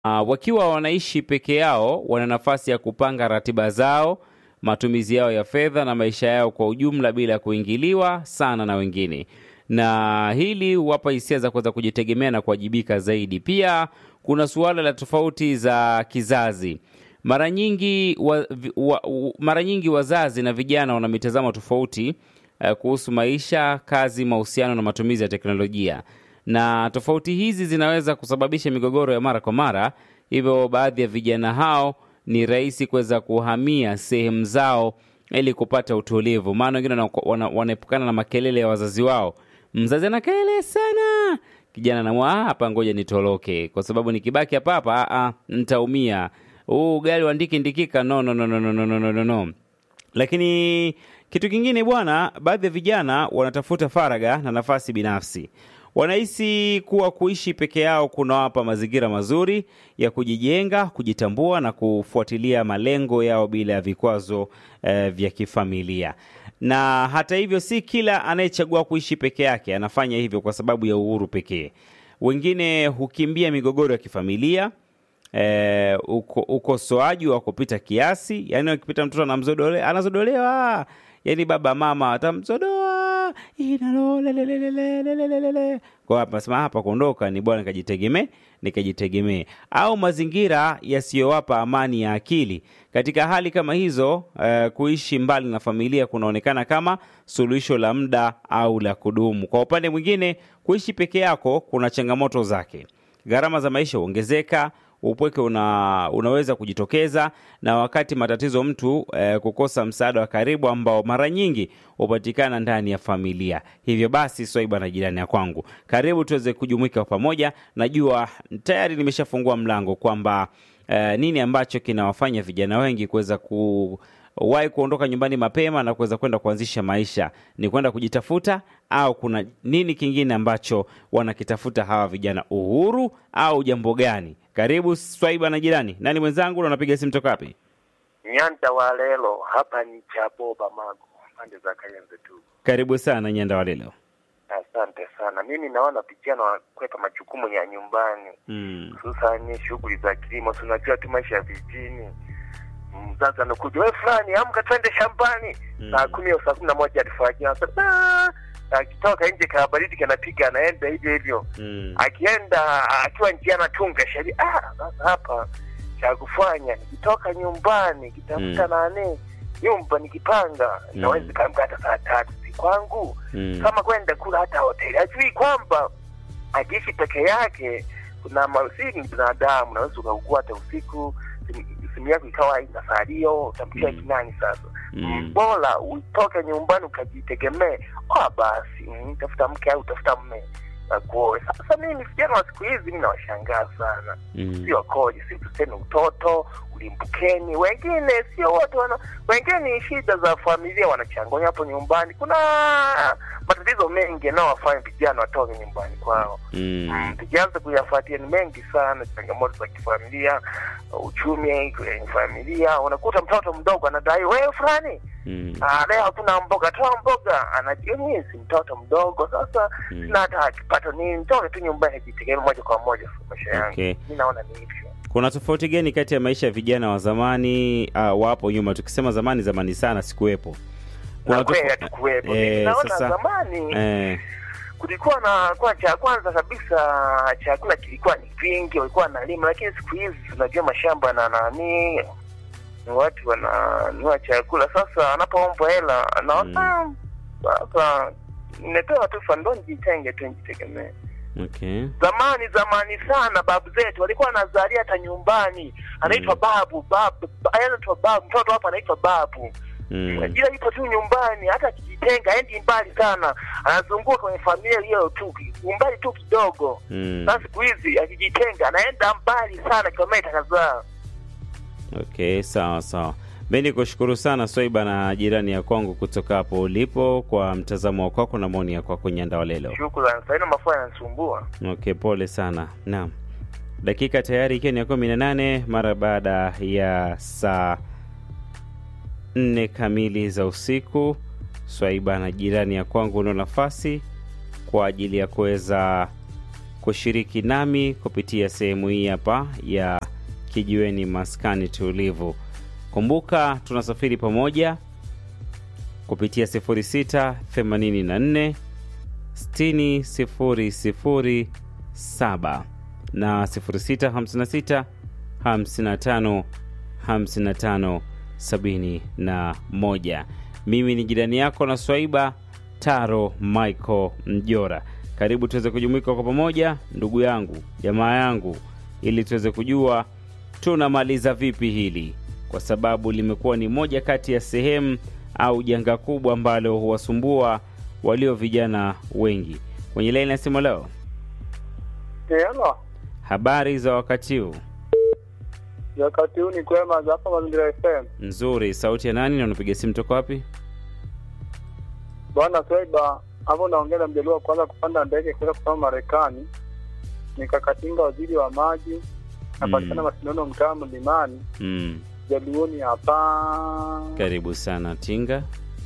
uh, wakiwa wanaishi peke yao, wana nafasi ya kupanga ratiba zao, matumizi yao ya fedha na maisha yao kwa ujumla bila kuingiliwa sana na wengine, na hili huwapa hisia za kuweza kujitegemea na kuwajibika zaidi. Pia kuna suala la tofauti za kizazi. Mara nyingi wa, wa, mara nyingi wazazi na vijana wana mitazamo tofauti uh, kuhusu maisha, kazi, mahusiano na matumizi ya teknolojia, na tofauti hizi zinaweza kusababisha migogoro ya mara kwa mara. Hivyo baadhi ya vijana hao ni rahisi kuweza kuhamia sehemu zao ili kupata utulivu, maana wengine wana- wanaepukana na makelele ya wazazi wao. Mzazi ana kelele sana, kijana anamwa "Ah, hapa, ngoja nitoroke, kwa sababu nikibaki hapa hapa ah, ah, nitaumia. Huu ugali wa ndiki ndikika, no, no, no, no, no, no, no, no, no. Lakini kitu kingine bwana, baadhi ya vijana wanatafuta faraga na nafasi binafsi. Wanahisi kuwa kuishi peke yao kunawapa mazingira mazuri ya kujijenga, kujitambua na kufuatilia malengo yao bila ya vikwazo eh, vya kifamilia. Na hata hivyo, si kila anayechagua kuishi peke yake anafanya hivyo kwa sababu ya uhuru pekee. Wengine hukimbia migogoro ya kifamilia eh, uko- ukosoaji wa kupita kiasi, yani akipita mtoto anamzodole, anazodolewa, yani baba mama atamzodoa inalolelelelelelelele. kwa hapa nasema hapa kuondoka ni bwana nikajitegemee nikajitegemee, au mazingira yasiyowapa amani ya akili. Katika hali kama hizo eh, kuishi mbali na familia kunaonekana kama suluhisho la muda au la kudumu. Kwa upande mwingine, kuishi peke yako kuna changamoto zake. Gharama za maisha huongezeka, upweke una, unaweza kujitokeza, na wakati matatizo mtu eh, kukosa msaada wa karibu ambao mara nyingi hupatikana ndani ya familia. Hivyo basi, Swaiba na jirani ya kwangu, karibu tuweze kujumuika kwa pamoja. Najua tayari nimeshafungua mlango kwamba eh, nini ambacho kinawafanya vijana wengi kuweza ku wahi kuondoka nyumbani mapema na kuweza kwenda kuanzisha maisha, ni kwenda kujitafuta au kuna nini kingine ambacho wanakitafuta hawa vijana? Uhuru au jambo gani? Karibu Swaiba na jirani. Nani mwenzangu na unapiga simu toka wapi? Nyanda wa lelo hapa ni Chaboba Magu, pande za Kayenze tu. Karibu sana Nyanda wa leo. Asante sana. Mimi naona vijana wanakwepa majukumu ya nyumbani, Mm. hususani shughuli za kilimo. Tunajua tu maisha ya vijijini, mzazi anakuja, we fulani, amka twende shambani Mm. saa kumi au saa kumi na moja alfajiri. Sasa "Ah," akitoka nje kaa baridi kanapiga, anaenda hivyo hivyo Mm. akienda akiwa njia anatunga sheria. Ah, sasa hapa cha kufanya nikitoka nyumbani nikitafuta Mm. nani nyumba nikipanga Mm. naweza kaamka hata saa tatu si kwangu Mm. kama kwenda kula hata hoteli ajui kwamba akiishi peke yake kuna masini binadamu naweza ukaugua hata usiku simu- simu yako ikawa haina salio utamtia Mm. kinani sasa Mm. bora utoke nyumbani ukajitegemee ah basi mm, tafuta mke au tafuta mme akuoe sasa mimi vijana wa siku hizi mi nawashangaa sana Mm. sio koje si tuseme utoto ulimbukeni wengine sio wote wana wengine ni shida za familia wanachangonya hapo nyumbani kuna matatizo mengi yanayowafanya vijana watoke nyumbani kwao Mm. tukianza kuyafuatia ni mengi sana changamoto za kifamilia uchumi kwenye familia unakuta mtoto mdogo anadai wewe fulani Mm. Ah, leo hakuna mboga, toa mboga. Anajua mimi si mtoto mdogo, sasa Mm. sina hata kipato nini, nitoke tu nyumbani nijitegemee moja kwa moja kwa maisha yangu. Okay. Mi naona ni hivyo. Kuna tofauti gani kati ya maisha ya vijana wa zamani uh, wapo nyuma? Tukisema zamani, zamani sana sikuwepo. Na kweli tofau- hatukuwepo. Eh, Naona sasa- zamani eh, kulikuwa na kwa cha kwanza kabisa chakula kilikuwa ni vingi, walikuwa wanalima, lakini siku hizi tunajua mashamba na nani watu wananunua chakula. Sasa anapoombwa hela anaona sasa nimepewa tu fando, nijitenge tu nijitegemee. okay. zamani zamani sana babu zetu walikuwa wanazalia hata nyumbani anaitwa Mm. babu babu ba- anaitwa babu mtoto hapa anaitwa babu Mm. ila ipo tu nyumbani hata akijitenga endi mbali sana anazunguka kwenye familia hiyo tu umbali tu kidogo Mm. sasa siku hizi akijitenga anaenda mbali sana kilomita kadhaa Okay, sawa sawa. Mi ni kushukuru sana Swaiba na jirani ya kwangu kutoka hapo ulipo kwa mtazamo wa kwako na maoni ya kwako Nyanda wa leo. shukrani saina mafua yanasumbua Okay, pole sana. Naam, dakika tayari ikiwa ni ya kumi na nane mara baada ya saa nne kamili za usiku. Swaiba na jirani ya kwangu unao nafasi kwa ajili ya kuweza kushiriki nami kupitia sehemu hii hapa ya kijiweni maskani tulivu. Kumbuka tunasafiri pamoja kupitia 0684 60 007 na 0656 55 55 71. Mimi ni jirani yako na Swaiba Taro Michael Mjora. Karibu tuweze kujumuika kwa pamoja, ndugu yangu, jamaa yangu, ili tuweze kujua tunamaliza vipi hili, kwa sababu limekuwa ni moja kati ya sehemu au janga kubwa ambalo huwasumbua walio vijana wengi. Kwenye laini ya simu leo, Hello. habari za wakati huu? Wakati huu ni kwema za hapa Mazingira FM. Nzuri. Sauti ya nani na unapiga simu toka wapi? Bwana Swaiba, hapo naongea na mjaluo wa kwanza kupanda ndege kwenda kusoma Marekani. Nikakatinga waziri wa maji napatikana Mm. mashindano mtaa Mlimani, Mm. jaluoni hapa. Karibu sana Tinga.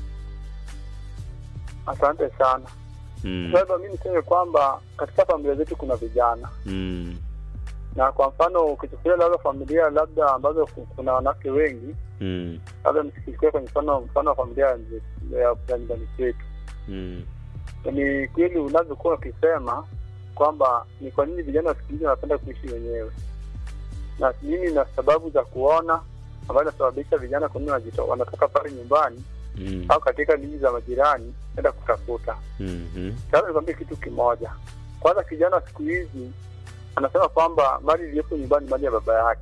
Asante sana Mm. Swaiba. Mi niseme kwamba katika familia zetu kuna vijana, Mm. na kwa mfano ukichukulia labda familia labda ambazo ku- kuna wanawake wengi, Mm. labda nikichukulia kwenye mfano mfano wa familia ya mzee- ya ya nyumbani kwetu Mm. ni kweli unavyokuwa ukisema kwamba ni kwa nini vijana wa siku hizi wanapenda kuishi wenyewe, na mimi na sababu za kuona ambayo inasababisha vijana kwa nini wanajito- wanatoka pale nyumbani Mm. au katika miji za majirani kwenda kutafuta. Mhm. Sasa nikwambie kitu kimoja. Kwanza, kijana wa siku hizi anasema kwamba mali iliyopo nyumbani ni mali ya baba yake.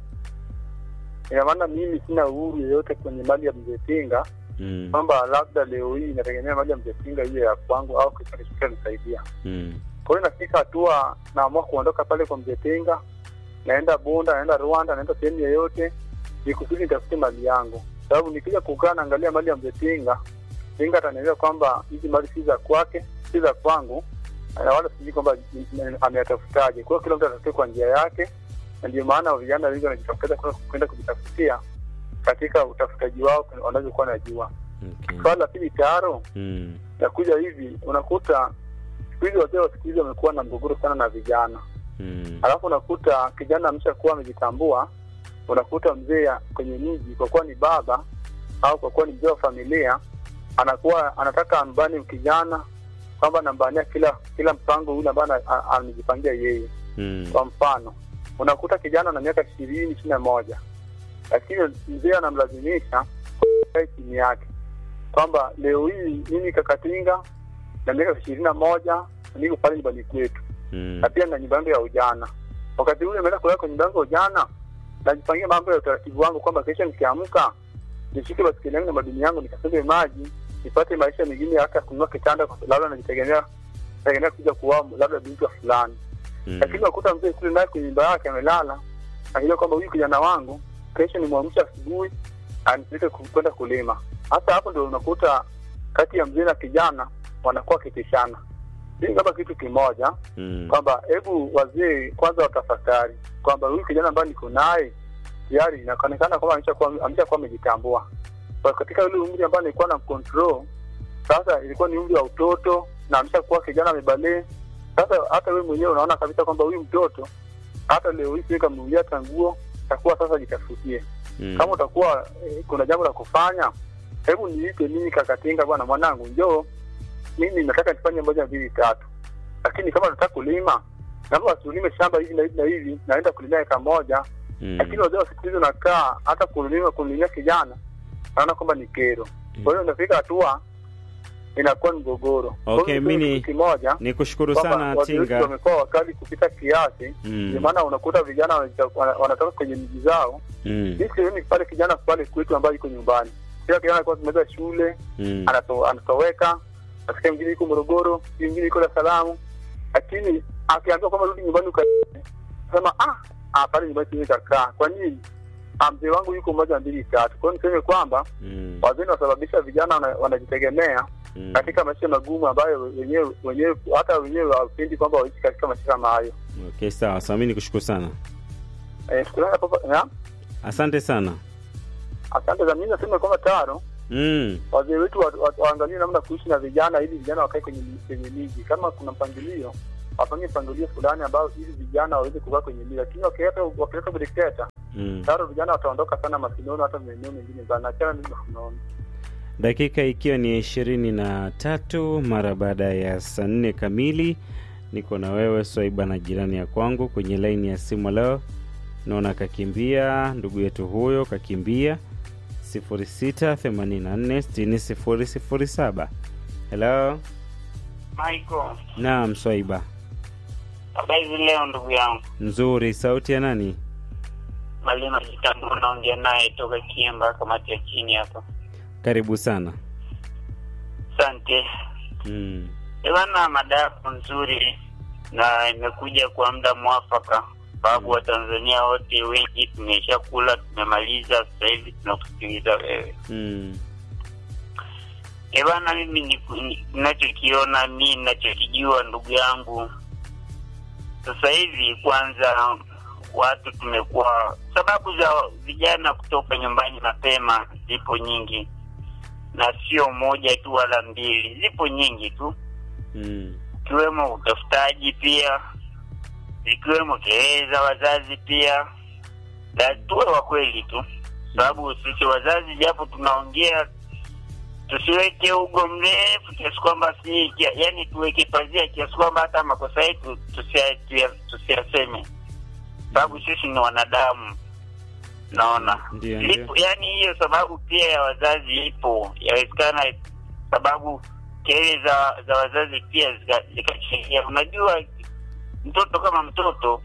Ina maana mimi sina uhuru yeyote kwenye mali ya mzee Tinga, Mm. kwamba labda leo hii inategemea mali ya mzee Tinga hiyo ya kwangu au kesho kesho nisaidia Mm. kwa hiyo nafika hatua naamua kuondoka pale kwa mzee Tinga, naenda Bunda, naenda Rwanda, naenda sehemu yoyote ni kusudi nitafute mali yangu, sababu nikija kukaa naangalia mali ya mzee Tinga, Tinga ataniambia kwamba hizi mali si za kwake, si za kwangu, na wala sijui kwamba ni- ni- ameyatafutaje. Kwa hiyo kila mtu atafute kwa njia yake, na ndio maana vijana wengi wanajitokeza kwenda- kwenda kujitafutia katika utafutaji wao wanavyokuwa najua. Okay. Swala la pili, taro Mm. nakuja hivi, unakuta siku hizi wazee wa siku hizi wamekuwa na mgogoro sana na vijana, Mm. alafu unakuta kijana ameshakuwa amejitambua, unakuta mzee kwenye miji, kwa kuwa ni baba au kwa kuwa ni mzee wa familia, anakuwa anataka ambani kijana kwamba anambania kila kila mpango ule ambao ana- a- amejipangia yeye. Mm. Kwa mfano, unakuta kijana na miaka ishirini ishirini na moja lakini mzee anamlazimisha kae chini yake kwamba leo hii mimi kakatinga na miaka ishirini na moja niko pale nyumbani kwetu Mm. na pia na nyumba yangu ya ujana. Wakati ule nimeenda kulala kwa nyumba yangu ya ujana, najipangia mambo ya utaratibu wangu kwamba kesho nikiamka nishike basikeli yangu na madini yangu nikasebe maji nipate maisha mengine, hata kununua kitanda, kwa labda najitegemea tegemea kuja kuoa labda binti wa fulani Mm. lakini unakuta mzee kule naye kwenye nyumba yake amelala, akijua kwamba huyu kijana wangu kesho nimwamsha asubuhi anipeleke ku- kwenda kulima. Hasa hapo ndio unakuta kati ya mzee na kijana wanakuwa wakitishana. Hii kama kitu kimoja Mm. kwamba hebu wazee kwanza watafakari kwamba huyu kijana ambaye niko naye tayari inaonekana kwamba ameshakuwa ameshakuwa amejitambua. Kwa katika ule umri ambao nilikuwa na control, sasa ilikuwa ni umri wa utoto na ameshakuwa kijana amebalee. Sasa hata wewe mwenyewe unaona kabisa kwamba huyu mtoto hata leo hii siweka mnunulia hata nguo, takuwa sasa jitafutie. Mm. Kama utakuwa eh, kuna jambo la kufanya, hebu niite mimi kakatinga, bwana mwanangu, njoo mimi nataka nifanye moja mbili tatu, lakini kama nataka kulima naomba tulime shamba hivi na hivi na hivi, naenda kulimia eka moja. Mm. Lakini wazee wa siku hizi unakaa hata kulima kulimia kijana, naona kwamba ni kero. Kwa hiyo inafika hatua inakuwa ni mgogoro. Kwa hiyo Okay, niseme mimi kitu kimoja Nikushukuru kwamba sana wazee wetu Tinga. wamekuwa wakali kupita kiasi, Mm. ndio maana unakuta vijana wanajita- wana- wanatoka kwenye miji zao Mm. mi sioni pale kijana pale kwetu ambayo iko nyumbani. Kila kijana alikuwa akimaliza shule Mm. anato, anatoweka, nasikia mwingine iko Morogoro, mwingine iko Dar es Salaam, lakini akiambiwa kwamba rudi nyumbani uka sema ah, ah pale nyumbani siwezi kakaa. Kwa nini? Ah, mzee wangu yuko moja mbili tatu. Kwa hiyo niseme kwamba Mm. wazee wanasababisha vijana wana- wanajitegemea Mm. katika maisha magumu ambayo wenyewe wenyewe hata wenyewe hawapendi kwamba waishi katika maisha kama hayo. Okay, sawa sawa, mimi nikushukuru sana, Eh, shukrani hapo. ya? asante sana. Asante za mimi nasema kwamba taro Mm. wazee wetu wa- wa- waangalie namna kuishi na vijana ili vijana wakae kwenye kwenye miji. Kama kuna mpangilio, wafanye mpangilio fulani ambao ili vijana waweze kukaa kwenye mila, lakini wakileta wakileta udikteta Mm. tayari vijana wataondoka sana masinono, hata maeneo mengine sana. Achana nini unaona Dakika ikiwa ni ishirini na tatu mara baada ya saa nne kamili, niko na wewe Swaiba na jirani ya kwangu kwenye laini ya simu leo. Naona kakimbia ndugu yetu huyo kakimbia 06846007. Hello, Michael, naam Swaiba, habari leo ndugu yangu. nzuri. Sauti ya nani? Malima Kitambo unaongea naye toka Kiemba, kamati ya chini hapa. Karibu sana. Asante Mm. bwana, mada yako nzuri na imekuja kwa muda mwafaka, sababu Watanzania wote wengi tumesha kula, tumemaliza, sasa hivi tunakusikiliza wewe. Mm. Eh bwana, mimi ni- ni- ninachokiona mi ninachokijua ndugu yangu, sasa hivi kwanza watu tumekuwa, sababu za vijana kutoka nyumbani mapema zipo nyingi, na sio moja tu wala mbili, zipo nyingi tu, Mm. ikiwemo utafutaji pia, zikiwemo kelele za wazazi pia, na tuwe wa kweli tu, sababu sisi wazazi japo tunaongea tusiweke ugo mrefu kiasi kwamba si kia, yani tuweke pazia kiasi kwamba hata makosa yetu tusia- tuya- tusiyaseme, sababu sisi ni wanadamu, naona Ndio, Lipo- ndio. yani hiyo sababu pia ya wazazi ipo, yawezekana sababu kelele za za wazazi pia zika- zikachangia. Unajua, mtoto kama mtoto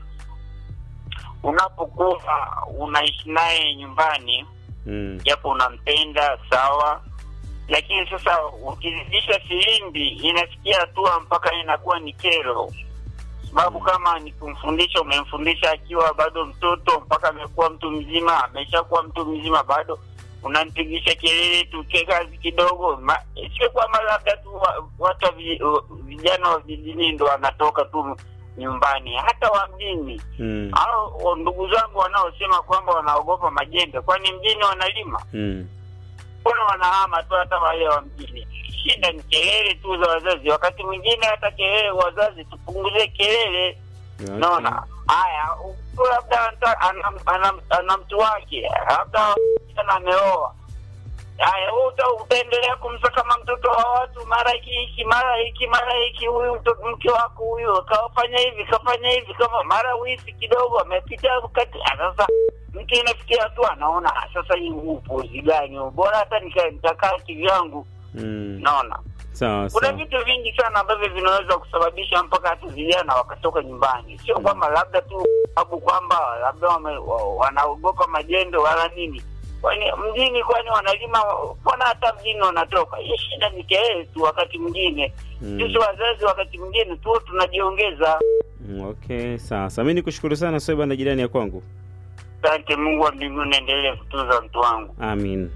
unapokuwa unaishi naye nyumbani Mm. japo unampenda sawa, lakini sasa ukizidisha filimbi inafikia hatua mpaka inakuwa ni kero, sababu kama ni kumfundisha, umemfundisha akiwa bado mtoto mpaka amekuwa mtu mzima, ameshakuwa mtu mzima, bado unampigisha kelele tu ke kazi kidogo. Ma- Sio kwamba labda tu wa- watu wa vi- vijana wa vijijini ndo wanatoka tu nyumbani, hata wa mjini Mm. au ndugu zangu wanaosema kwamba wanaogopa majembe, kwani mjini wanalima? Mm. Mbona wanahama tu hata wale wa mjini? Shida ni kelele tu za wazazi. Wakati mwingine hata kelele wazazi, tupunguze kelele. Okay. Naona haya, mtu labda anta- ana, ana, ana mtu wake, labda sana ameoa Haya, wewe uta- utaendelea kumsa kama mtoto wa watu, mara hiki hiki, mara hiki, mara hiki, huyu mtoto mke wako huyu kafanya hivi, kafanya hivi, kama mara wizi kidogo amepita kati. Ah, Sasa mtu inafikia hatua anaona ah, sasa hii upuzi gani huu? bora hata nika- nitakaa kivyangu. Mm. Naona Sawa kuna sawa. vitu vingi sana ambavyo vinaweza kusababisha mpaka hata vijana wakatoka nyumbani, sio kwamba labda tu sababu kwamba labda wame, wa- wanaogopa majendo wala nini. Kwani mjini, kwani wanalima? Mbona hata mjini wanatoka? Hii shida ni kelele tu. Wakati mwingine Mm. sisi wazazi, wakati mwingine tu tunajiongeza. Mm, Okay, sawa sawa. Mimi nikushukuru sana Swaiba na jirani ya kwangu. Asante. Mungu wa mbinguni endelee kutunza mtu wangu. Amin.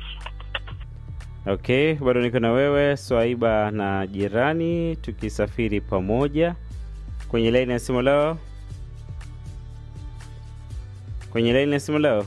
Okay, bado niko na wewe Swaiba na jirani tukisafiri pamoja kwenye laini ya simu leo. Kwenye laini ya simu leo.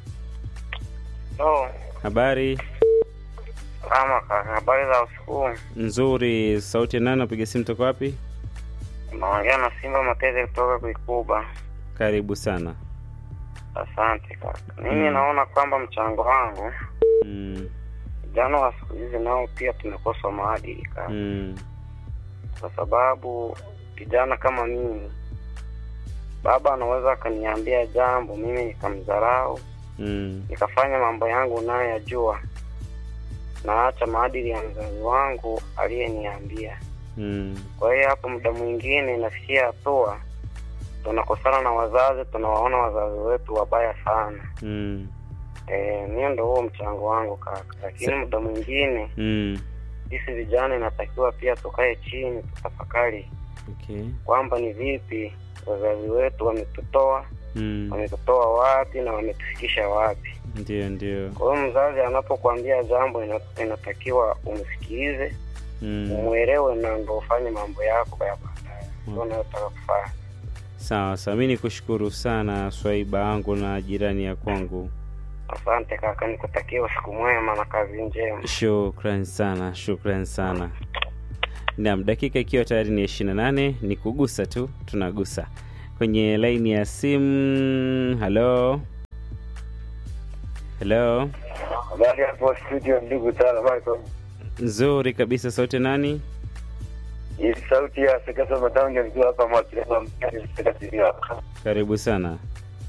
No, Habari kama kaka, habari za usiku. nzuri. Sauti ya nani? Napiga simu toka wapi? Naongea na Simba Matete kutoka Kuikuba. Karibu sana. Asante kaka. Mimi Mm. naona kwamba mchango wangu Mm, vijana wa siku hizi nao pia tumekosa maadili kaka, mm, kwa sababu kijana kama mimi, baba anaweza akaniambia jambo, mimi nikamdharau, mm, nikafanya mambo yangu nayoyajua, naacha maadili ya mzazi wangu aliyeniambia. mm, Kwa hiyo hapo muda mwingine inafikia hatua tunakosana na wazazi, tunawaona wazazi wetu wabaya sana. mm, Eh, mimi ndo huo mchango wangu kaka, lakini Sa- muda mwingine mm. sisi vijana inatakiwa pia tukae chini tutafakari Okay. kwamba ni vipi wazazi wetu wametutoa Mm. wametutoa wapi na wametufikisha wapi. Ndio, ndio. Kwa hiyo mzazi anapokuambia jambo ina- inatakiwa umsikilize, Mm. umwelewe na ndo ufanye mambo yako ya baadaye ndio unayotaka kufanya. Sawa sawa, mi nikushukuru sana Swaiba yangu na jirani ya kwangu. Asante kaka, nikutakia usiku mwema na kazi njema. Shukran sana, shukran sana. Naam, dakika ikiwa tayari ni ishirini na nane ni kugusa tu, tunagusa kwenye laini ya simu. Halo, halo, Habari hapo studio, ndugu Tala Michael. nzuri kabisa. Sauti nani? Hii sauti ya Sekasa Matange nikiwa hapa Mwakileba Mkani Sekasiria. Karibu sana.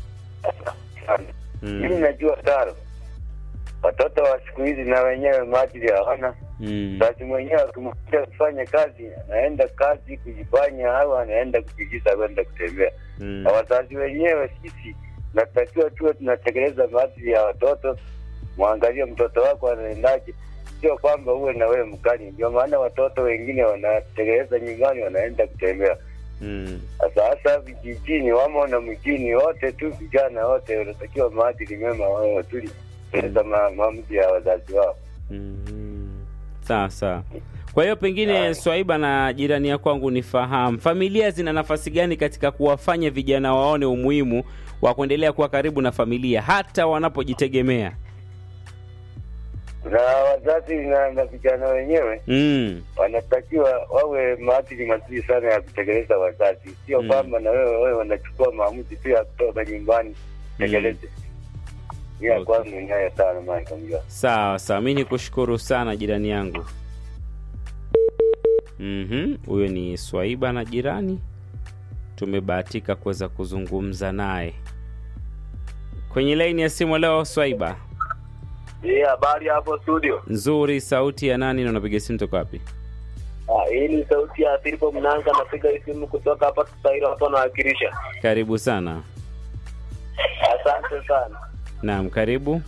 Mimi Mm. najua Taro, watoto wa siku hizi na wenyewe maadili hawana. Mm. Basi mwenyewe akimkuta kufanya kazi, anaenda kazi kujifanya au anaenda kupigiza kwenda kutembea. Mm. Na wazazi wenyewe sisi natakiwa tuwe tunatekeleza maadili ya watoto, mwangalie mtoto wako anaendaje, sio kwamba uwe na wewe mkali. Ndio maana watoto wengine wanatekeleza nyumbani, wanaenda kutembea. Mm. Sasa hasa vijijini wamo na mjini, wote tu vijana wote wanatakiwa maadili mema, wao tuli tekeleza ma- maamuzi ya wazazi wao. Mm. Sawa sawa. Kwa hiyo pengine Swaiba na jirani ya kwangu nifahamu, familia zina nafasi gani katika kuwafanya vijana waone umuhimu wa kuendelea kuwa karibu na familia hata wanapojitegemea? Na wazazi na, na vijana wenyewe Mm. wanatakiwa wawe maadili mazuri sana ya kutekeleza wazazi, sio Mm. kwamba na wewe wewe wanachukua maamuzi tu ya kutoka nyumbani tekeleze. Hiyo Okay. kwangu inayo sana Michael Mjua. Sawa sawa, mi nikushukuru sana jirani yangu. Mhm, huyo ni Swaiba na jirani, tumebahatika kuweza kuzungumza naye kwenye laini ya simu leo. Swaiba, Hii habari hapo studio. nzuri. Sauti ya nani na unapiga simu toka wapi? Ah, hii ni sauti ya Filipo Mnanga, napiga hii simu kutoka hapa Tusairo, hapa nawakilisha. Karibu sana. Asante sana. Naam, karibu.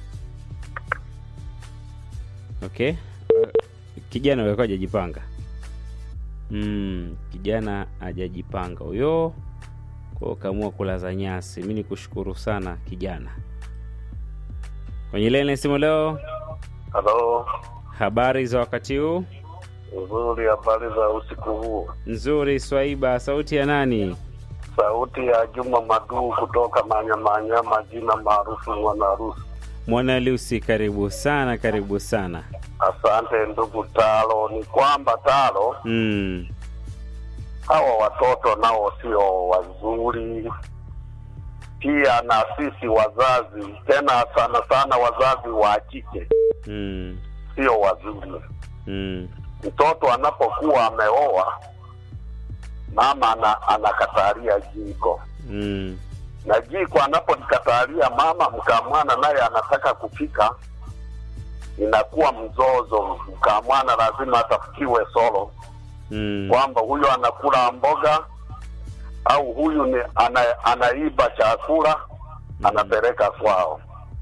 Okay. Uh, kijana huyo alikuwa hajajipanga. Mm, kijana hajajipanga huyo, kwa hiyo kaamua kulaza nyasi. Mi nikushukuru sana kijana. Kwenye laini ya simu leo, Halo, habari za wakati huu? nzuri. Habari za usiku huu? Nzuri. Swaiba, sauti ya nani? Sauti ya Juma Maduu kutoka Manyamanya, majina maarufu Mwanarusi. Mwana Lucy, karibu sana, karibu sana. Asante ndugu Talo. Ni kwamba Talo, Mm, hawa watoto nao sio wazuri, pia na sisi wazazi, tena sana sana wazazi wa kike mm, sio wazuri. mm, Mtoto anapokuwa ameoa, mama ana, anakatalia jiko mm, na jiko anapolikatalia mama, mkamwana naye anataka kupika, inakuwa mzozo. Mkamwana lazima atafukiwe solo mm, kwamba huyu anakula mboga au huyu ni ana, anaiba chakula anapeleka kwao.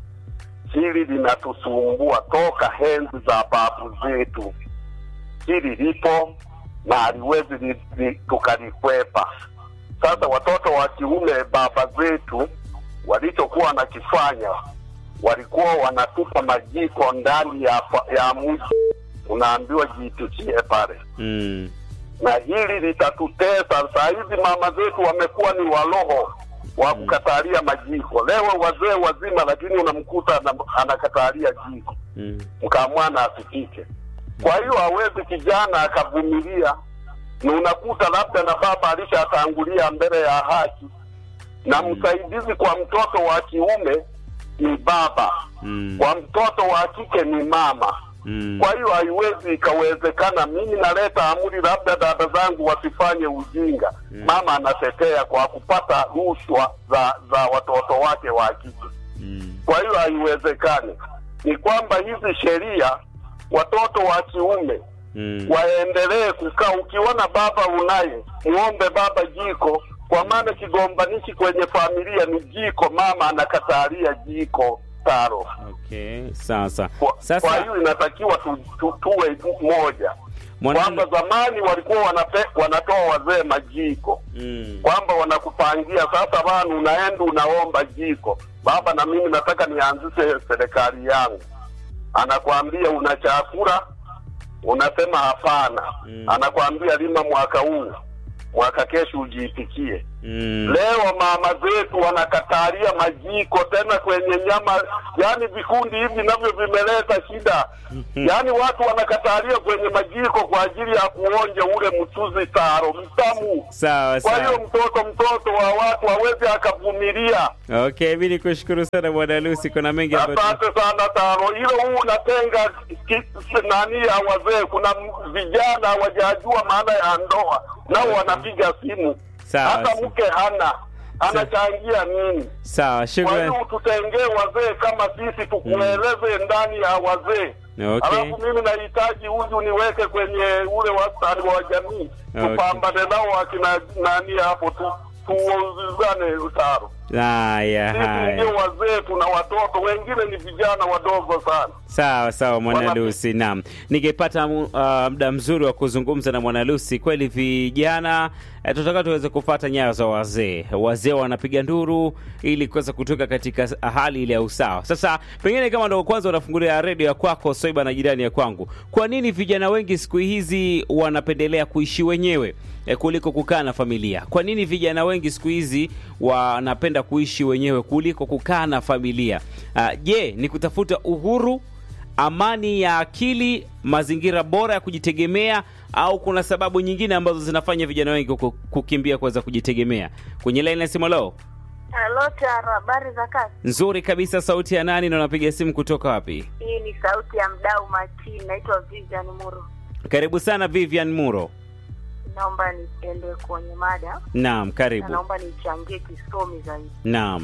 Hili linatusumbua toka henzi za babu zetu, hili lipo na haliwezi li- li- tukalikwepa. Sasa watoto wa kiume baba zetu walichokuwa wanakifanya, walikuwa wanatupa majiko ndani ya, fa- ya mji, unaambiwa jipikie pale mm. na hili litatutesa. Saa hizi mama zetu wamekuwa ni waloho wa kukatalia majiko. Leo wazee wazima, lakini unamkuta ana- anakatalia jiko, Mm. mkamwana asipike. Kwa hiyo hawezi kijana akavumilia, na unakuta labda na baba alishatangulia mbele ya haki, na msaidizi kwa mtoto wa kiume ni baba, Mm. kwa mtoto wa kike ni mama. Mm. Kwa hiyo haiwezi ikawezekana mimi naleta amri labda dada zangu wasifanye ujinga. Mm. Mama anatetea kwa kupata rushwa za za watoto wake wa kike. Mm. Kwa hiyo haiwezekani. Ni kwamba hizi sheria watoto wa kiume Mm. waendelee kukaa. Ukiona baba unaye, muombe baba jiko, kwa maana kigombanishi kwenye familia ni jiko. Mama anakatalia jiko taro. Okay, sawa sawa. Kwa, kwa Sasa hiyo inatakiwa tu, tu, tuwe moja mwana kwamba zamani walikuwa wanape, wanatoa wazee majiko mm. kwamba wanakupangia sasa, bana, unaenda unaomba jiko. Baba, na mimi nataka nianzishe serikali yangu. Anakwambia una chakula, unasema hapana. Mm. Anakwambia lima mwaka huu, mwaka kesho ujiipikie. Mm. Leo mama zetu wanakatalia majiko tena kwenye nyama, yaani vikundi hivi navyo vimeleta shida. Yaani watu wanakatalia kwenye majiko kwa ajili ya kuonja ule mchuzi taro mtamu. Sawa Kwa hiyo sawa. mtoto mtoto wa watu hawezi akavumilia. Okay, mi nikushukuru sana bwana Lucy, kuna mengi ambayo Asante sana tano, hilo huu unatenga ki- nani ya wazee. Kuna m- vijana hawajajua maana ya ndoa, nao wanapiga simu, Sawa, hata sawa. mke hana anachangia nini? sawa. Kwa Shukrani. hiyo tutengee wazee kama sisi, tukueleze ndani ya wazee. Okay. Alafu mimi nahitaji huyu niweke kwenye ule wastani wa jamii, Okay. tupambane nao akina nani hapo tu tuuzane utaro. Haya, Sisi ndio haya. wazee, tuna watoto wengine ni vijana wadogo sana. Sawa sawa, mwana Wana- Lucy. Naam, ningepata mu- uh, muda mzuri wa kuzungumza na mwana Lucy. Kweli vijana eh, tunataka tuweze kufata nyayo za wazee. Wazee wanapiga nduru ili kuweza kutoka katika s- hali ile ya usawa. Sasa pengine kama ndo kwanza unafungulia redio ya kwako Soiba na jirani ya kwangu, kwa nini vijana wengi siku hizi wanapendelea kuishi wenyewe eh, kuliko kukaa na familia? Kwa nini vijana wengi siku hizi wanapenda kuishi wenyewe kuliko kukaa na familia? Ah, Je, ni kutafuta uhuru amani ya akili, mazingira bora ya kujitegemea, au kuna sababu nyingine ambazo zinafanya vijana wengi ku- kukimbia kuweza kujitegemea? Kwenye laini ya simu leo Halo Taro, habari za kazi? nzuri kabisa. Sauti ya nani na unapiga simu kutoka wapi? Hii ni sauti ya mdau makini, naitwa Vivian Muro. Karibu sana Vivian Muro. Naomba niende kwenye mada Naam, na karibu. naomba nichangie kisomi zaidi. Naam.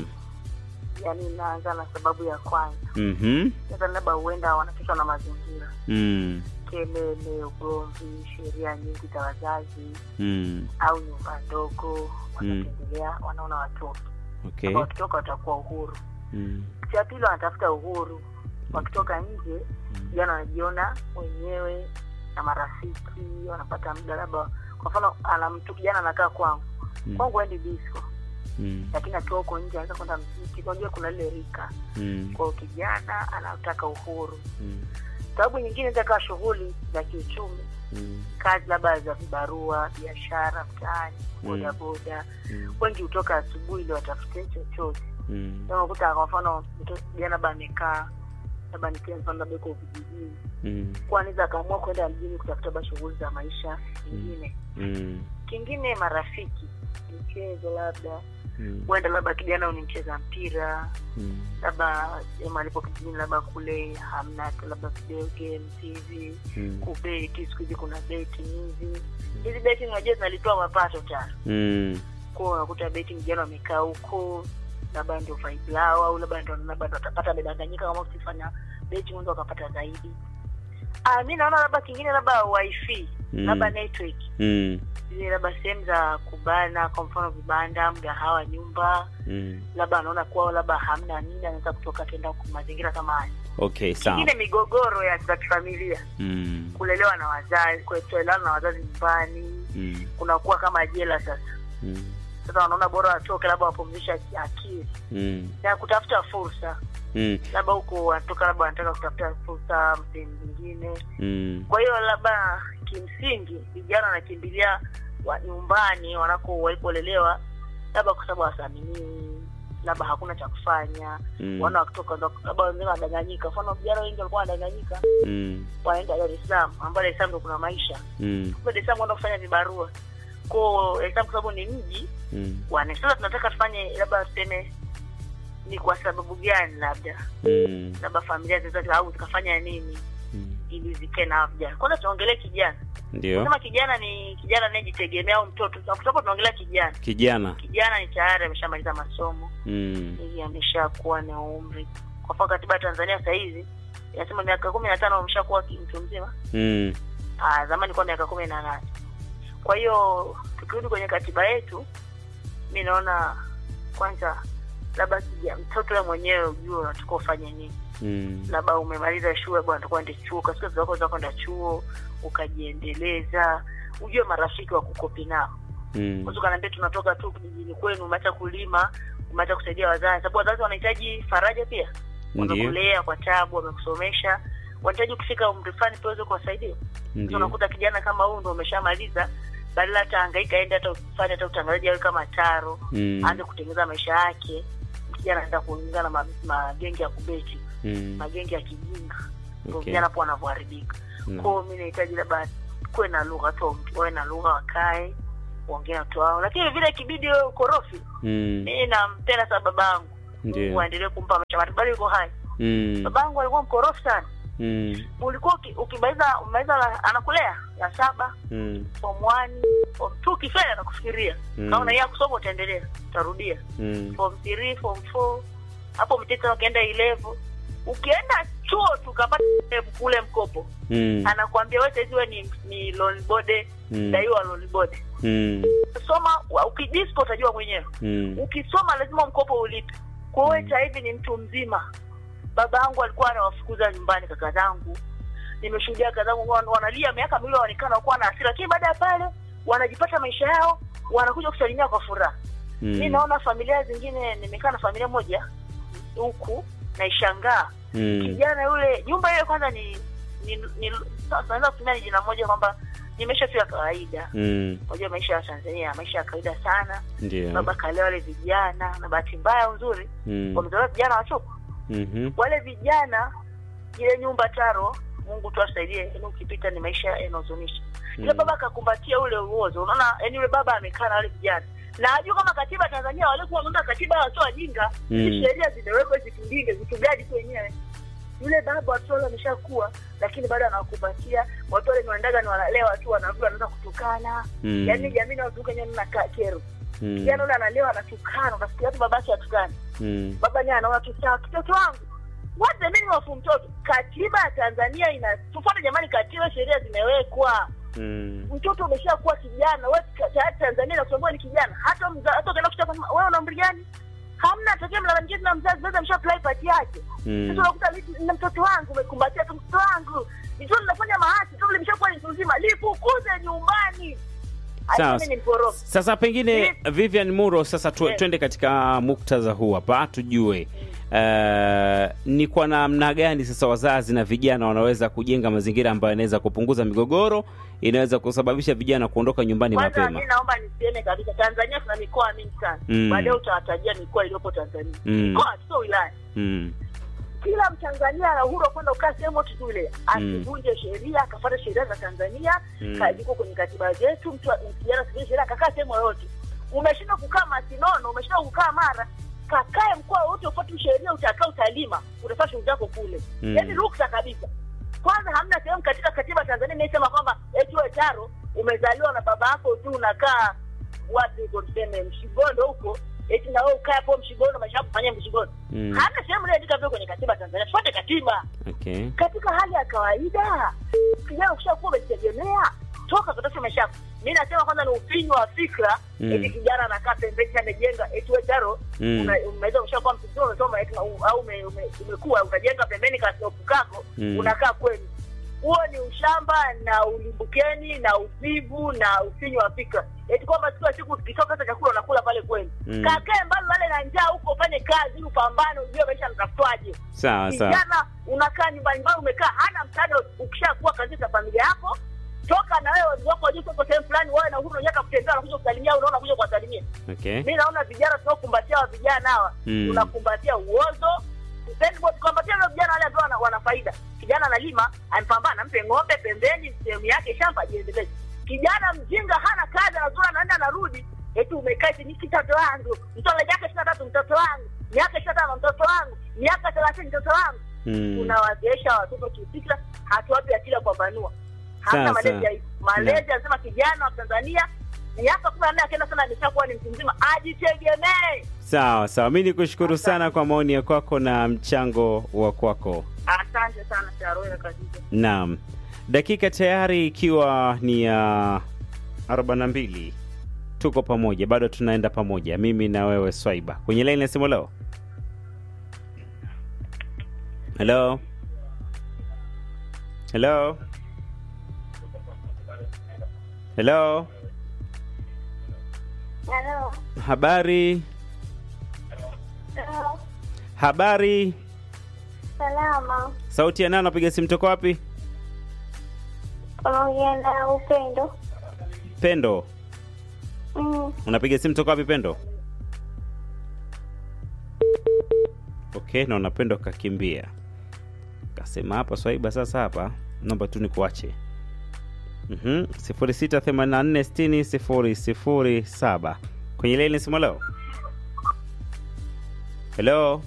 Yaani naanza na sababu ya kwanza, Mhm. sasa labda huenda wanapitwa na mazingira, Mm. kelele, ugomvi, sheria nyingi za wazazi Mm. au nyumba ndogo, wanapendelea wanaona watoto Okay. Kwamba wakitoka watakuwa uhuru. Mm. Cha pili wanatafuta uhuru, wakitoka nje vijana wanajiona wenyewe na marafiki, wanapata muda labda, kwa mfano ana mtu kijana anakaa kwangu Mm. kwangu endi disco, Mm. lakini akiwa huko nje anaweza kwenda mziki. Unajua kuna lile rika Mm. kwao, kijana anataka uhuru. Mm. Sababu nyingine itakaa shughuli za kiuchumi, Mm. kazi labda za vibarua, biashara mtaani, Mm. bodaboda. Mm. Wengi hutoka asubuhi ili watafute chochote Mm. Ndio unakuta kwa mfano mtoto kijana labda amekaa labda nikia mfano labda uko vijijini Mm. kwa anaweza akaamua kwenda mjini kutafuta ba shughuli za maisha nyingine. Mm. Kingine marafiki, michezo, labda Mm. huenda labda kijana ni mcheza mpira, Mm. labda sehemu alipo kijijini, labda kule hamna hata labda video games hivi, Mm. kubeti. Siku hizi kuna beti hizi hizi beti, unajua zinalitoa mapato tano Mm. kwa unakuta beti vijana wamekaa huko labda ndio vibe lao au labda ndio labda ndio watapata amedanganyika kama ukifanya beti mwanzo wakapata zaidi ah mi naona labda kingine labda wifi Mm. labda network Mm. zile labda sehemu za kubana kwa mfano vibanda mgahawa nyumba Mm. labda anaona kwao labda hamna nini anaweza kutoka tenda kwa mazingira kama haya Okay, sawa. kingine migogoro ya za kifamilia Mm. kulelewa na wazazi kutoelewana na wazazi nyumbani Mm. kunakuwa kama jela sasa Mm. sasa wanaona bora watoke labda wapumzisha akili Mm. na kutafuta fursa Mm. labda huko wanatoka labda wanataka kutafuta fursa sehemu nyingine Mm. kwa hiyo labda kimsingi vijana wanakimbilia wa nyumbani wanako walipolelewa labda kwa sababu hawasaminiwi labda hakuna cha kufanya Mm. wana wakitoka ndo- labda wengine wanadanganyika mfano vijana wengi walikuwa wanadanganyika Mm. wanaenda dar es salaam ambao dar es salaam ndo kuna maisha Mm. kwa dar es salaam wanaenda kufanya vibarua ko dar es salaam kwa sababu ni mji Mm. wane sasa tunataka tufanye labda tuseme ni kwa sababu gani labda Mm. labda familia zinaweza au zikafanya nini Mm. ili zikae na hao vijana kwanza tuongelee kijana Ndio. kama kijana ni kijana anayejitegemea au mtoto sababu tunaongelea kijana Kijana. kijana ni tayari ameshamaliza masomo Mm. ili ameshakuwa na umri kwa mfano katiba ya tanzania sasa hizi inasema miaka kumi na tano ameshakuwa ki- mtu mzima Mm. Ah, zamani kwa miaka kumi na nane kwa hiyo tukirudi kwenye katiba yetu mi naona kwanza labda kija- mtoto we mwenyewe ujue unataka ufanye nini Mm. labda umemaliza shule bwana utakuwa ende chuo katika zako za kwenda chuo ukajiendeleza ujue marafiki wa kukopi nao Mm. unaweza ukaniambia tunatoka tu kijijini kwenu umeacha kulima umeacha kusaidia wazazi sababu wazazi wanahitaji faraja pia Ndio. wamekulea kwa tabu wamekusomesha wanahitaji kufika umri fulani pia uweze kuwasaidia Sasa Ndio. unakuta kijana kama huyu ndo umeshamaliza badala hata hangaika aende hata ufanye hata utangazaji awe kama taro Mm. aanze kutengeneza maisha yake kijana anaenda kuingia na ma- magenge ya kubeti Mm. magenge ya kijinga ndio Okay. vijana hapo wanavyoharibika Mm. kwao mi nahitaji labda kuwe na lugha tu wawe na lugha wakae waongee na watu wao lakini vile ikibidi wewe ukorofi Mm. mi nampenda sana babangu Ndio. Mungu aendelee kumpa maisha marefu bado yuko hai Mm. babangu alikuwa mkorofi sana Mm. ulikuwa uki- ukimaliza umaliza la- anakulea ya saba Mm. form one form two ukifeli anakufikiria Mm. kaona yeye kusoma utaendelea utarudia Mm. form three form four hapo mteta ukienda ilevo ukienda chuo tukapata kule mkopo Mm. anakuambia wewe saizi wewe ni, ni loan board Mm. daiwa loan board Mm. soma wa- ukidispo utajua mwenyewe Mm. ukisoma lazima mkopo ulipe kwa hiyo sasa hivi ni mtu mzima baba yangu alikuwa anawafukuza nyumbani kaka zangu nimeshuhudia kaka zangu wan- wanalia miaka miwili waonekana wakuwa na hasira lakini baada ya pale wanajipata maisha yao wanakuja kusalimia kwa furaha mi Mm. naona familia zingine nimekaa na familia moja huku naishangaa Mm. kijana yule nyumba ile kwanza ni ni, ni sasa naweza kutumia ni jina moja kwamba ni maisha tu ya kawaida Mm. unajua maisha ya tanzania maisha ya kawaida sana Ndio. baba kalea wale vijana na bahati mbaya au nzuri Mm. wamezaliwa vijana wachuku Mhm. wale vijana ile nyumba taro mungu tu asaidie yaani ukipita ni maisha yanahuzunisha yule Mm. baba akakumbatia ule uozo unaona yani yule baba amekaa na wale vijana na ajua kama katiba ya tanzania walikuwa wameunda katiba wasio wajinga Mm. hizi sheria zimewekwa zitulinde zitugadi tu wenyewe yule baba watoto wale wameshakuwa lakini bado anawakumbatia watu wale ni waendaga ni wanalewa tu wanarudi wanaanza kutukana Mm. yaani jamii nawazuka nyewe nakaa kero Mm. kijana ule analewa anatukana unasikia tu babake atukana Mm. baba naye anaona tu sawa mtoto wangu what the meaning of mtoto katiba ya tanzania ina tufuate jamani katiba sheria zimewekwa Mm. mtoto umeshakuwa kijana wewe ka- tayari tanzania inakutambua ni kijana hata mza, hata ukienda kuchapa wewe una umri gani hamna tokea mlalamikia na mzazi mzazi amesha apply part yake Mm. sasa unakuta mimi na mtoto wangu umekumbatia tu mtoto wangu mtoto linafanya mahasi tu limeshakuwa ni mtu mzima lifukuze nyumbani Sawa. Aisee, mimi ni mkorofi Sasa pengine Vivian Muro, sasa tu, Yes. twende katika muktadha huu hapa tujue uh, ni kwa namna gani sasa wazazi na vijana wanaweza kujenga mazingira ambayo yanaweza kupunguza migogoro, inaweza kusababisha vijana kuondoka nyumbani kwanza mapema. mi naomba niseme kabisa tanzania tuna mikoa mingi sana Mm. baadaye utawatajia mikoa iliyopo tanzania Mm. mikoa sio wilaya Mm. kila mtanzania ana uhuru wa kwenda kukaa sehemu yote tu ile asivunje sheria akafuata sheria za tanzania Mm. ka- ziko kwenye katiba zetu mtu kijana asivunje sheria akakaa sehemu yoyote umeshindwa kukaa masinono umeshindwa kukaa mara kakae mkoa wote ufuate sheria utakaa utalima utafanya shughuli zako kule Mm. yaani ruksa kabisa kwanza hamna sehemu katika katiba ya tanzania inayosema kwamba eti wewe taro umezaliwa na baba yako tu unakaa wapi huko tuseme mshigondo huko eti na wewe ukae hapo mshigondo maisha yako kufanyia mshigondo Mm. hamna sehemu inayoandika vile kwenye katiba ya tanzania tufuate katiba Okay. katika hali ya kawaida kijana ukishakuwa umejitegemea toka kutafuta maisha yako mi nasema kwanza ni ufinyu wa fikra Mm. eti kijana anakaa pembeni amejenga eti we taro Mm. una- umeweza ushakuwa mtu mzima umesoma eti u- au ume- ume- umekuwa utajenga pembeni kasopu kako Mm. unakaa kwenu huo ni ushamba na ulimbukeni na uvivu na ufinyu wa fikra eti kwamba kila siku ukitoka hata chakula unakula pale kwenu Mm. kakae mbali wale na njaa huko ufanye kazi upambane ujue maisha yanatafutwaje Sawa sawa. kijana unakaa nyumbani mbali umekaa hana msaada ukishakuwa katika familia yako toka na wewe wazazi wako wajue uko sehemu fulani wawe na uhuru unataka kutembea unakuja kusalimia au unaona kuja kuwasalimia Okay. mi naona vijana tunaokumbatia wa vijana hawa Mm. tunakumbatia uozo Sipendi kwa- tukumbatia wale vijana wale ambao wana, wana faida kijana analima amepambana mpe ng'ombe pembeni sehemu yake shamba ajiendeleze kijana mjinga hana kazi anazura anaenda anarudi eti umekaa eti ni mtoto wangu mtoto miaka ishirini na tatu mtoto wangu miaka ishirini na tano mtoto wangu miaka thelathini mtoto wangu Mm. tunawazeesha watoto kifikra hatuwapi akili ya kupambanua Sawa, hata malezi sawa. ya hivi malezi anasema kijana wa tanzania miaka kumi na nne akienda sana ameshakuwa ni mtu mzima ajitegemee Sawa sawa, mi nikushukuru sana kwa maoni ya kwako na mchango wa kwako. asante sana sharoe kabisa Naam, dakika tayari ikiwa ni ya 42 tuko pamoja, bado tunaenda pamoja, mimi na wewe Swaiba kwenye laini ya simu leo. Hello, hello, hello, Halo. habari, Halo. habari. Salama. Sauti ya nani? Napiga simu toka wapi? Unaongea na Upendo. Pendo, Mm. unapiga simu toka wapi Pendo? Okay, naona Pendo kakimbia, kasema hapa Swaiba. Sasa hapa naomba tu nikuache. Mhm, sifuri sita themanini na nne sitini sifuri sifuri saba kwenye ile ni simu leo. Hello,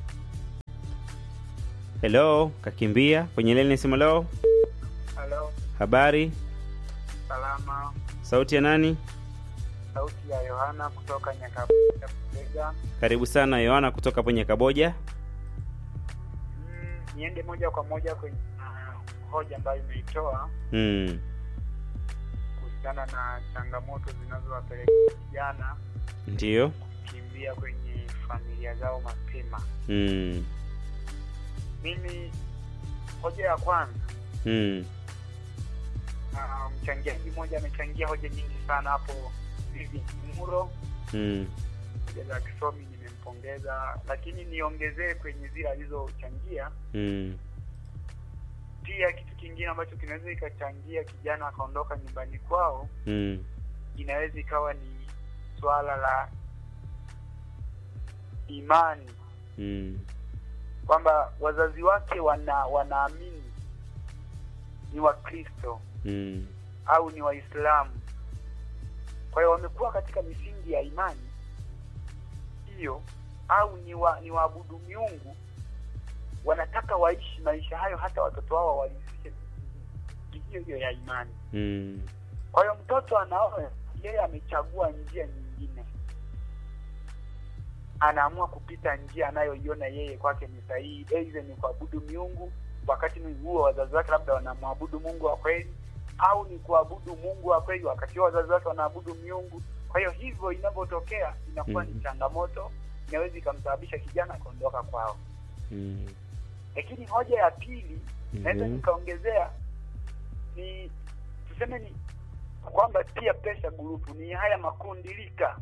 hello, kakimbia kwenye ile ni simu leo. Halo, Habari, salama. sauti ya nani? Sauti ya Yohana kutoka Nyakabuga Kusega. Karibu sana Yohana kutoka hapo Nyakaboja. Mm, niende moja kwa moja kwenye ah, hoja ambayo imeitoa Mm. kuhusiana na changamoto zinazowapelekea vijana Ndiyo. kukimbia kwenye familia zao mapema. Mm. Mimi hoja ya kwanza, Mm. ah, mchangiaji mmoja amechangia hoja nyingi sana hapo, Vivi Muro, Mm. hoja za kisomi nimempongeza, lakini niongezee kwenye zile alizochangia Mm. pia kitu kingine ambacho kinaweza ikachangia kijana akaondoka nyumbani kwao Mm. inaweza ikawa ni swala la imani Mm. kwamba wazazi wake wana wanaamini ni wakristo Mm. au ni waislamu kwa hiyo wamekuwa katika misingi ya imani hiyo au ni wa, ni waabudu miungu wanataka waishi maisha hayo hata watoto wao walisishe hiyo hiyo ya imani Mm. Kwa hiyo mtoto anaona yeye amechagua njia nyingine, anaamua kupita njia anayoiona yeye kwake ni sahihi, aidha ni kuabudu miungu, wakati ni huo wazazi wake labda wanamwabudu Mungu wa kweli, au ni kuabudu Mungu wa kweli wakati huo wazazi wake wanaabudu miungu. Kwa hiyo hivyo inavyotokea inakuwa Mhm. ni changamoto, inaweza ikamsababisha kijana kuondoka kwao. Mm. Lakini hoja ya pili naweza Mhm. nikaongezea ni tuseme ni kwamba pia pesa gurupu ni haya makundi lika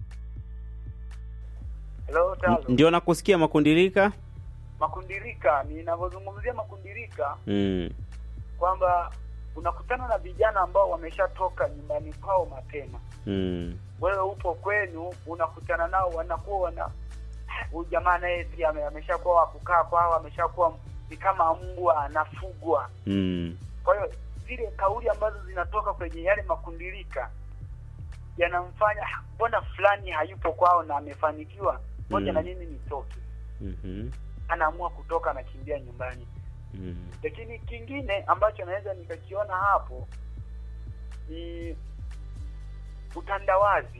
Hello, Talo. Ndio nakusikia makundilika. makundi lika ninavyozungumzia makundi lika Mm. kwamba unakutana na vijana ambao wameshatoka nyumbani kwao mapema Mm. wewe upo kwenu unakutana nao wanakuwa wana huyu jamaa naye pia ame- ameshakuwa wa kukaa kwao ameshakuwa ni kama mbwa anafugwa Mm. kwa hiyo zile kauli ambazo zinatoka kwenye yale makundilika yanamfanya "Ah, mbona fulani hayupo kwao na amefanikiwa moja Mm. na mimi nitoke Mhm. anaamua kutoka anakimbia nyumbani Mm. lakini kingine ambacho naweza nikakiona hapo ni utandawazi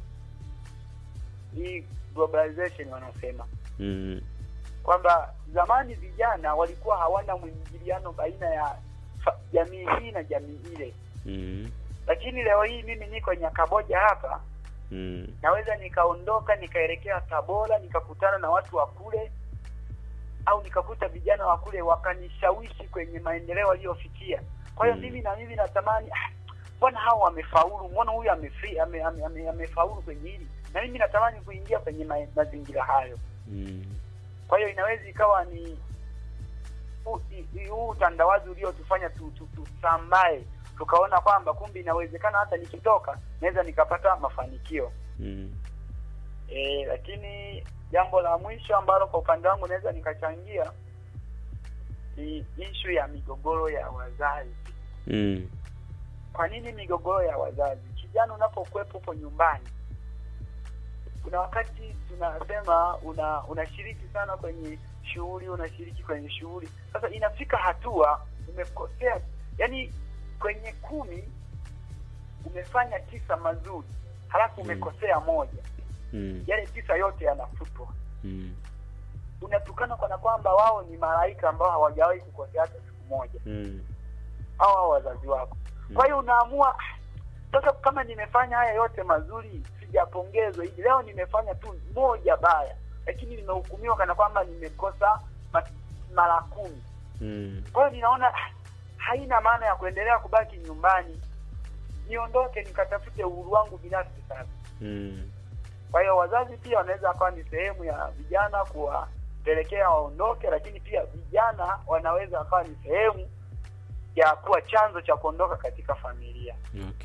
hii globalization wanasema Mm. kwamba zamani vijana walikuwa hawana mwingiliano baina ya fa- jamii hii na jamii ile Mm. lakini leo hii mimi niko Nyakaboja hapa Mm. naweza nikaondoka nikaelekea Tabora nikakutana na watu wa kule au nikakuta vijana wa kule wakanishawishi kwenye maendeleo waliyofikia kwa hiyo Mm. mimi na mimi natamani "Ah, mbona hao wamefaulu mbona huyu amefi ame, ame, ame, amefaulu kwenye hili na mimi natamani kuingia kwenye ma, mazingira hayo Mm. kwa hiyo inaweza ikawa ni huu- i- i- huu utandawazi uliotufanya tu- tu- tusambae tukaona kwamba kumbe inawezekana hata nikitoka naweza nikapata mafanikio Mm. e, lakini jambo la mwisho ambalo kwa upande wangu naweza nikachangia ni ishu ya migogoro ya wazazi Mm. kwa nini migogoro ya wazazi kijana unapokuwepo upo nyumbani kuna wakati tunasema una unashiriki sana kwenye shughuli unashiriki kwenye shughuli sasa inafika hatua umekosea yani kwenye kumi umefanya tisa mazuri halafu Mm. umekosea moja Mm. yale tisa yote yanafutwa Mm. unatukana kana kwamba wao ni malaika ambao hawajawahi kukosea hata siku moja Mm. au hao wazazi wako kwa hiyo unaamua "Ah, sasa kama nimefanya haya yote mazuri sijapongezwa hivi leo nimefanya tu moja baya lakini nimehukumiwa kana kwamba nimekosa ma- mara kumi Mm. kwa hiyo ninaona "Ah, haina maana ya kuendelea kubaki nyumbani niondoke nikatafute uhuru wangu binafsi sasa Mm. kwa hiyo wazazi pia wanaweza wakawa ni sehemu ya vijana kuwapelekea waondoke lakini pia vijana wanaweza wakawa ni sehemu ya kuwa chanzo cha kuondoka katika familia Okay.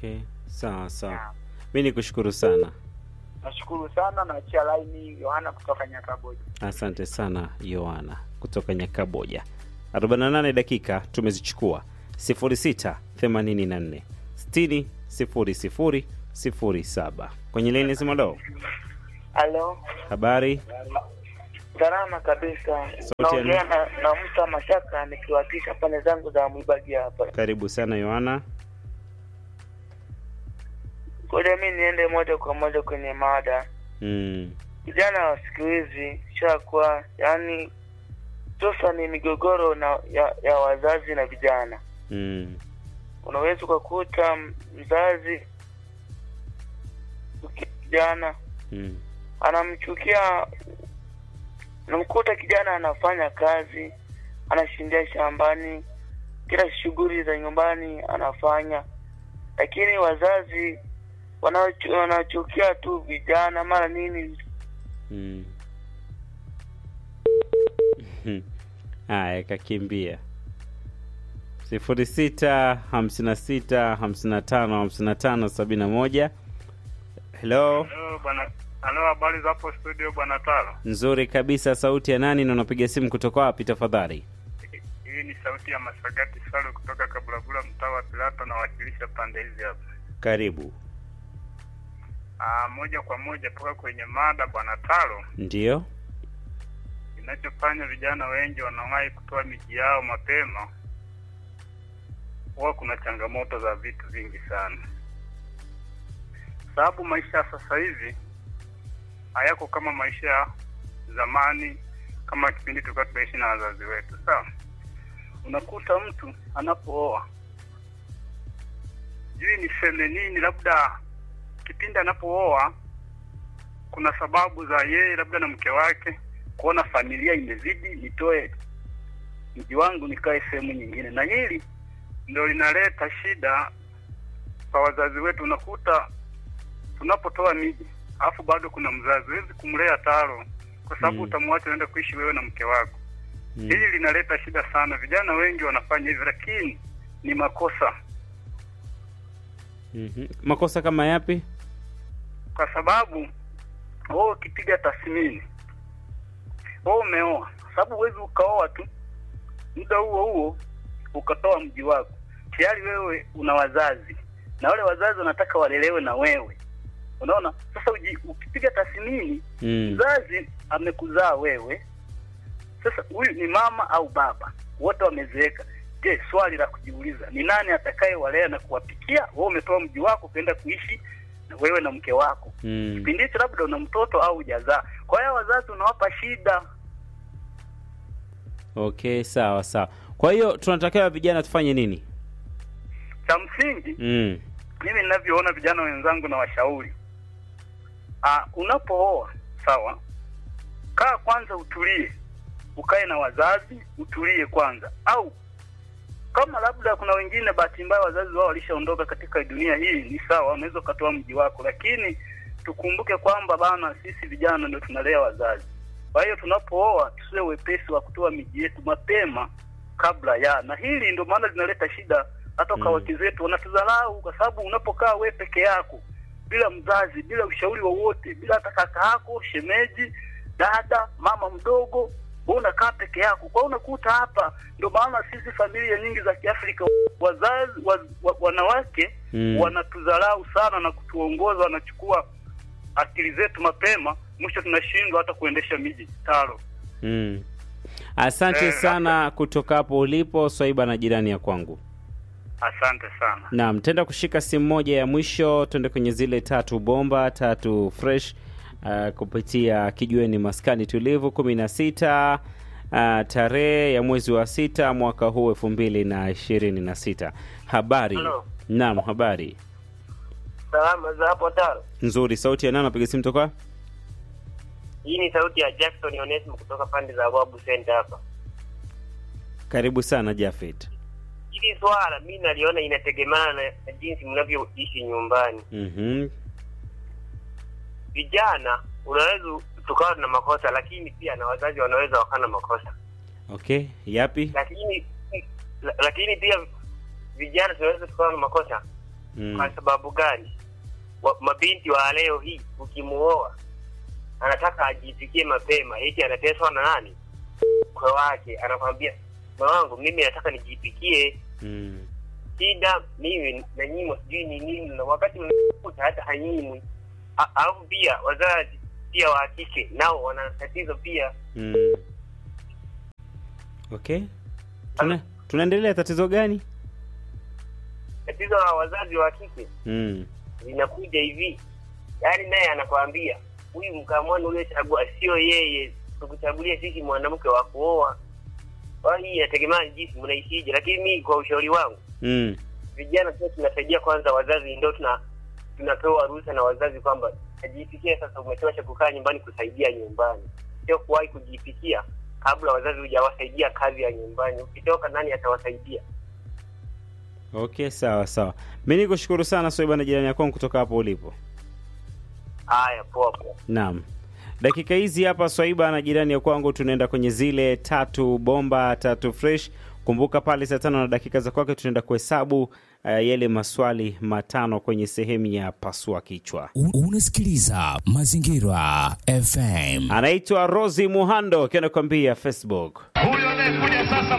Sawa sawa, mi ni kushukuru sana, Nashukuru sana, naachia laini Yohana kutoka Nyakaboja. asante sana Yohana kutoka Nyakaboja. 48 dakika tumezichukua 06 84 60 00 07 kwenye laini simalo. Halo, Habari, salama kabisa. Sauti ya Naongea na, na mtu Mashaka nikiwakilisha pande zangu za Mwibagi hapa. karibu sana Yohana. Ngoja mi niende moja kwa moja kwenye mada. Mm, Vijana wa siku hizi shakuwa, yani sasa ni migogoro na ya, ya wazazi na vijana. mm, Unaweza ukakuta m- mzazi kijana mm, anamchukia, unamkuta kijana anafanya kazi, anashindia shambani, kila shughuli za nyumbani anafanya, lakini wazazi wanachu- wanachukia tu vijana mara nini. mm. Haya, kakimbia sifuri sita hamsini na sita hamsini na tano hamsini na tano sabini na moja. Hello, Halo bwana. Halo, habari za hapo studio bwana Taro. nzuri kabisa. Sauti ya nani na unapiga simu kutoka wapi tafadhali? Hii ni sauti ya Masagati Salu kutoka Kabulabula, mtaa wa Pilato, nawakilisha pande hizi hapa. Karibu. Ah, moja kwa moja toka kwenye mada bwana Taro. Ndiyo. Kinachofanya vijana wengi wanawahi kutoa miji yao mapema, huwa kuna changamoto za vitu vingi sana, sababu maisha ya sasa hivi hayako kama maisha ya zamani, kama kipindi tulikuwa tunaishi na wazazi wetu. Sawa, unakuta mtu anapooa, sijui niseme nini, labda kipindi anapooa kuna sababu za yeye labda na mke wake kuona familia imezidi, nitoe mji wangu nikae sehemu nyingine, na hili ndio linaleta shida kwa wazazi wetu. Unakuta tunapotoa miji alafu bado kuna mzazi, huwezi kumlea Taro kwa sababu Mm. utamwacha uende kuishi wewe na mke wako. Mm. Hili linaleta shida sana. Vijana wengi wanafanya hivyo, lakini ni makosa, Mhm. Makosa kama yapi? kwa sababu wewe ukipiga tathmini, wewe umeoa, sababu huwezi ukaoa tu muda huo huo ukatoa mji wako. Tayari wewe una wazazi na wale wazazi wanataka walelewe na wewe, unaona. Sasa uji, ukipiga tathmini, Mm. mzazi amekuzaa wewe, sasa huyu ni mama au baba, wote wamezeeka. Je, swali la kujiuliza ni nani atakaye walea na kuwapikia? Wewe umetoa mji wako ukaenda kuishi na wewe na mke wako Mm. kipindi hicho labda una mtoto au hujazaa. Kwa hiyo wazazi unawapa shida. Okay, sawa sawa. Kwa hiyo tunatakiwa vijana tufanye nini? Cha msingi Mm. mimi ninavyoona vijana wenzangu na washauri, ah, unapooa sawa, kaa kwanza, utulie, ukae na wazazi, utulie kwanza. Au kama labda kuna wengine bahati mbaya wazazi wao walishaondoka katika dunia hii, ni sawa, unaweza ukatoa mji wako, lakini tukumbuke kwamba bana, sisi vijana ndio tunalea wazazi. Kwa hiyo tunapooa tusiwe wepesi wa kutoa miji yetu mapema kabla ya, na hili ndio maana linaleta shida hata kwa Mm. wake zetu wanatudharau, kwa sababu unapokaa we peke yako bila mzazi, bila ushauri wowote, bila hata kaka yako, shemeji, dada, mama mdogo, wewe unakaa peke yako. Kwa hiyo unakuta hapa, ndio maana sisi familia nyingi za Kiafrika wazazi wa, wa, wanawake Mm. wanatudharau sana na kutuongoza, wanachukua akili zetu mapema, mwisho tunashindwa hata kuendesha miji taro. Mm. Asante Eh, sana kutoka hapo ulipo Swaiba na jirani ya kwangu. Asante sana. Naam, tenda kushika simu moja ya mwisho, tuende kwenye zile tatu bomba tatu fresh uh, kupitia kijiweni maskani tulivu kumi na sita uh, tarehe ya mwezi wa sita mwaka huu elfu mbili na ishirini na sita. Habari? Hello. Naam, habari Salama za hapo Taro. nzuri. Sauti ya nani? Napiga simu toka Hii ni sauti ya Jackson Onesmo kutoka pande za Wabu Center hapa. karibu sana Jafet. Hili swala mi naliona inategemana na na jinsi mnavyoishi nyumbani. Mhm. Vijana unaweza tukawa na makosa, lakini pia na wazazi wanaweza wakawa na makosa, Okay, yapi? lakini la- lakini pia vijana tunaweza tukawa na makosa, Mm. Kwa sababu gani? Wa, mabinti wa leo hii ukimuoa anataka ajifikie mapema, eti anateswa na nani? Mkwe wake anakwambia mke wangu, mimi nataka nijipikie Mm. shida mimi nanyimwa sijui ni nini, na wakati mnakuta hata hanyimwi. A- Alafu pia wazazi pia wa kike nao wana tatizo pia. Mm. Okay. Tuna, tunaendelea tatizo gani? Tatizo la wazazi wa kike Mm. linakuja hivi, yaani naye anakwambia huyu mkamwana uliochagua sio yeye, tukuchagulie sisi mwanamke wa kuoa. Kwa hiyo inategemea jinsi mnaishije, lakini mi kwa ushauri wangu Mm. vijana pia tunasaidia kwanza wazazi, ndio tuna tunapewa ruhusa na wazazi kwamba ajipikie sasa, umetosha kukaa nyumbani kusaidia nyumbani, sio kuwahi kujipikia kabla wazazi hujawasaidia kazi ya nyumbani. Ukitoka nani atawasaidia? Okay, sawa sawa. Mimi nikushukuru sana Soiba na jirani yako kutoka hapo ulipo. Haya, poa poa. Naam. Dakika hizi hapa Swaiba na jirani ya kwangu tunaenda kwenye zile tatu bomba tatu fresh. Kumbuka pale saa tano na dakika za kwake tunaenda kuhesabu uh, yale maswali matano kwenye sehemu ya pasua kichwa. U- Unasikiliza Mazingira FM. Anaitwa Rosi Muhando akiwa anakuambia Facebook. Huyo anayekuja sasa